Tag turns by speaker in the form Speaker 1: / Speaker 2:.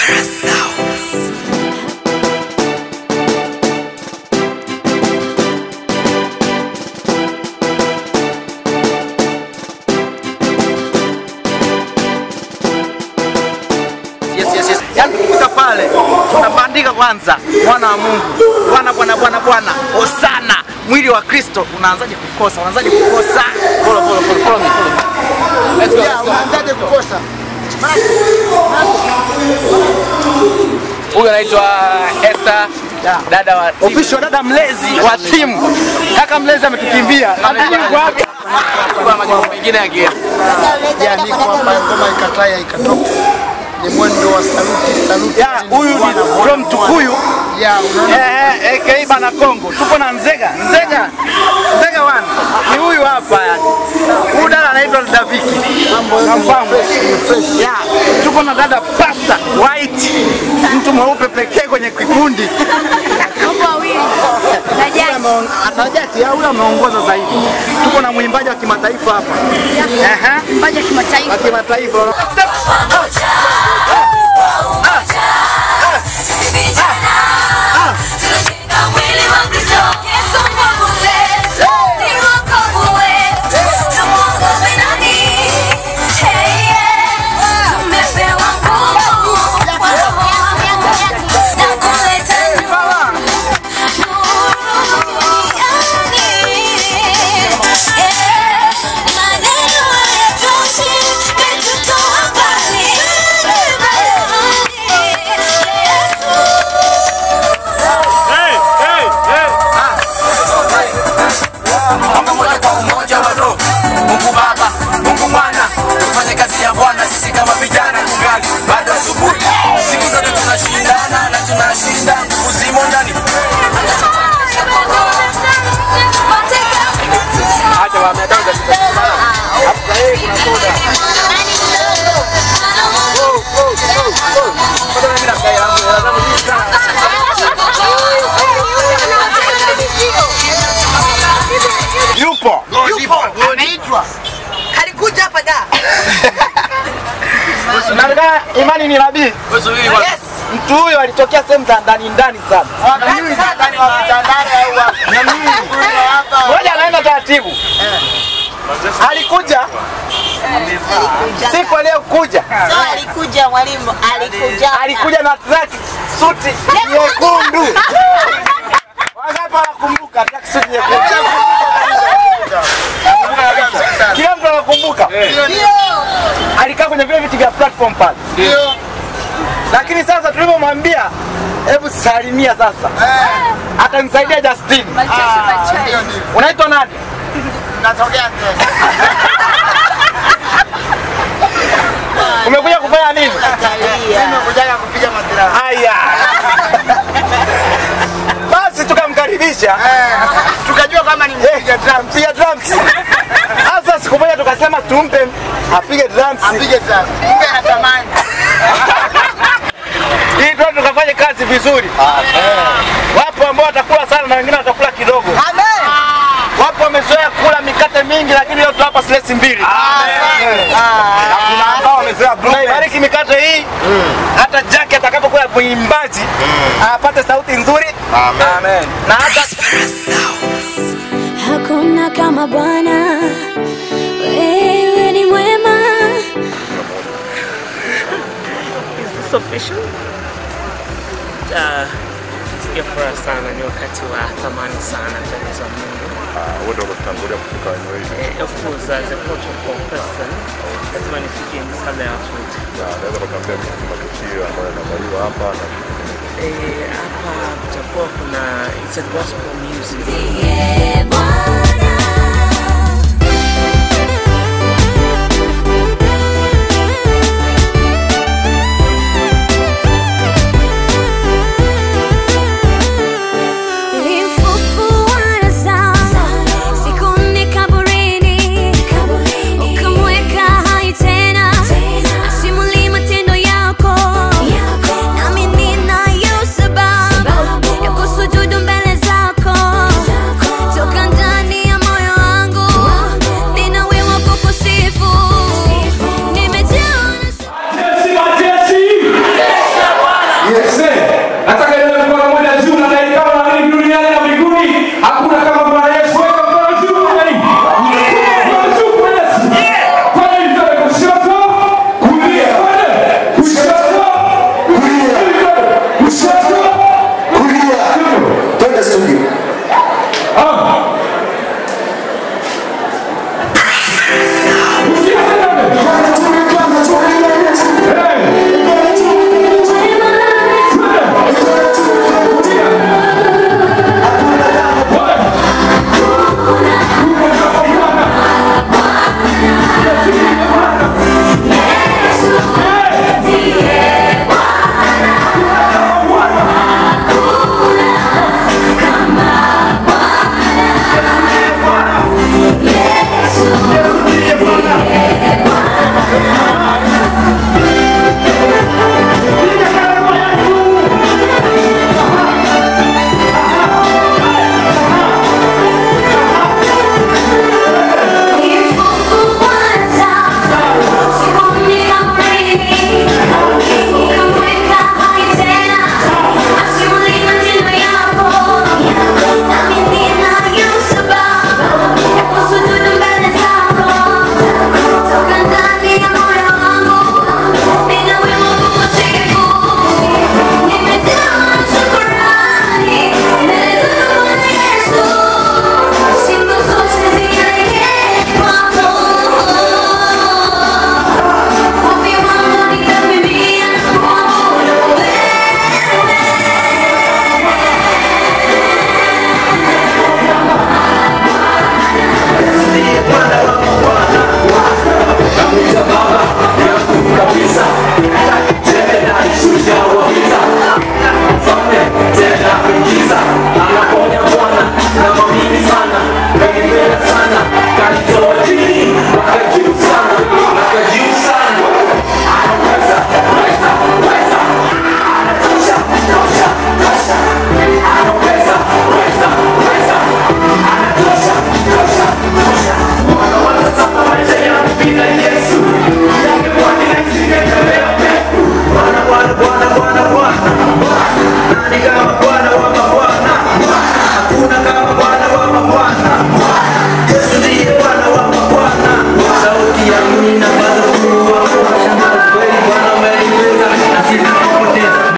Speaker 1: Yes, yes, yes. Yaani tukifika pale tunabandika kwanza mwana wa Mungu, Bwana Bwana Bwana Bwana, Hosana, mwili wa Kristo. Unaanzaje kukosa? Unaanzaje kukosa? Follow, follow, follow, follow me, follow me. Let's go, let's go.
Speaker 2: Unaanzaje kukosa?
Speaker 1: Huyu anaitwa Esther, dada wa timu. official dada mlezi wa timu. Kaka mlezi ametukimbia. Lakini yuko wapi? Kuna majukumu mengine ya gear.
Speaker 2: Ijaandikwa hapa ngoma ikataya ikatoka. Ni mwendo wa saluti saluti.
Speaker 1: Ya, huyu ni from Tukuyu.
Speaker 2: Ya, unaona
Speaker 1: Eh, eh, aka Bana Kongo. Tupo na Nzega. Nzega. Nzega wana. Ni huyu hapa yani. Huyu dada anaitwa Daviki.
Speaker 2: mambo yote
Speaker 1: Namfahamu.
Speaker 2: ni fresh, ni fresh.
Speaker 1: Ya, tuko na dada Pasta White. Mtu mweupe pekee kwenye kikundi.
Speaker 3: Mambo mawili. Na jaji.
Speaker 1: Anajati ya huyu ameongoza zaidi. Tuko na mwimbaji wa kimataifa hapa. Ehe.
Speaker 3: Mbaji wa kimataifa.
Speaker 1: Wa kimataifa.
Speaker 4: Mungu moja kwa umoja wa roho. Mungu Baba, Mungu Mwana, tufanye kazi ya Bwana sisi kama vijana tungali bado asubuhi. Siku zote tunashindana na tunashinda, nguvu zimo ndani.
Speaker 1: Acha wa mnadanga. Hapa yeye kuna soda. Mbona mimi na kai yangu hela zangu nyingi sana. Yupo.
Speaker 2: Anaitwa
Speaker 5: Alikuja hapa da.
Speaker 1: Nataka imani ni nabii.
Speaker 5: Yes.
Speaker 1: Mtu huyo alitokea sehemu za ndani ndani sana.
Speaker 2: Hawajui ndani wa mtandao au wapi.
Speaker 1: Na mimi
Speaker 2: Hapa
Speaker 1: ngoja anaenda taratibu. Alikuja siku aliyokuja
Speaker 5: So alikuja mwalimu, alikuja.
Speaker 1: alikuja na traki suti nyekundu. Wangapi wanakumbuka traki suti nyekundu? Kila mtu anakumbuka. Alikaa kwenye vile viti vya platform pale.
Speaker 2: ndio
Speaker 1: Lakini sasa tulipomwambia hebu salimia sasa, atanisaidia Justin.
Speaker 2: ndio ndio.
Speaker 1: Unaitwa nani?
Speaker 2: Natokea ndio.
Speaker 1: Umekuja kufanya nini?
Speaker 2: Nimekuja kupiga madira.
Speaker 1: Haya. Basi tukamkaribisha
Speaker 2: Eh, tukajua kama ni mpiga drum.
Speaker 1: mpiga drums. Sasa siku moja tukasema tumpe apige drums
Speaker 2: Apige drum. Kumbe anatamani.
Speaker 1: ili tu tukafanye kazi vizuri. Wapo ambao watakula sana na wengine watakula kidogo.
Speaker 5: Amen.
Speaker 1: Wapo wamezoea kula mikate mingi, lakini leo tutawapa slesi mbili. Na kuna ambao wamezoea blue. Tunaibariki mikate hii hata Jack atakapokuwa mwimbaji apate sauti nzuri. Amen. Na hata
Speaker 3: Hakuna kama Bwana, wewe ni mwema.
Speaker 6: Is this official? Uh, sikia furaha sana, ni wakati wa thamani sana mbele za Mungu.
Speaker 7: wewe ndio unatangulia kufika eneo hili.
Speaker 6: Eh, of course as a protocol person lazima nifike kabla ya watu wote.
Speaker 7: Na naweza kutuambia kuhusu matukio ambayo yanaandaliwa hapa na
Speaker 6: Eh, hapa kutakuwa kuna it's a gospel music
Speaker 3: Yeah, Bwana.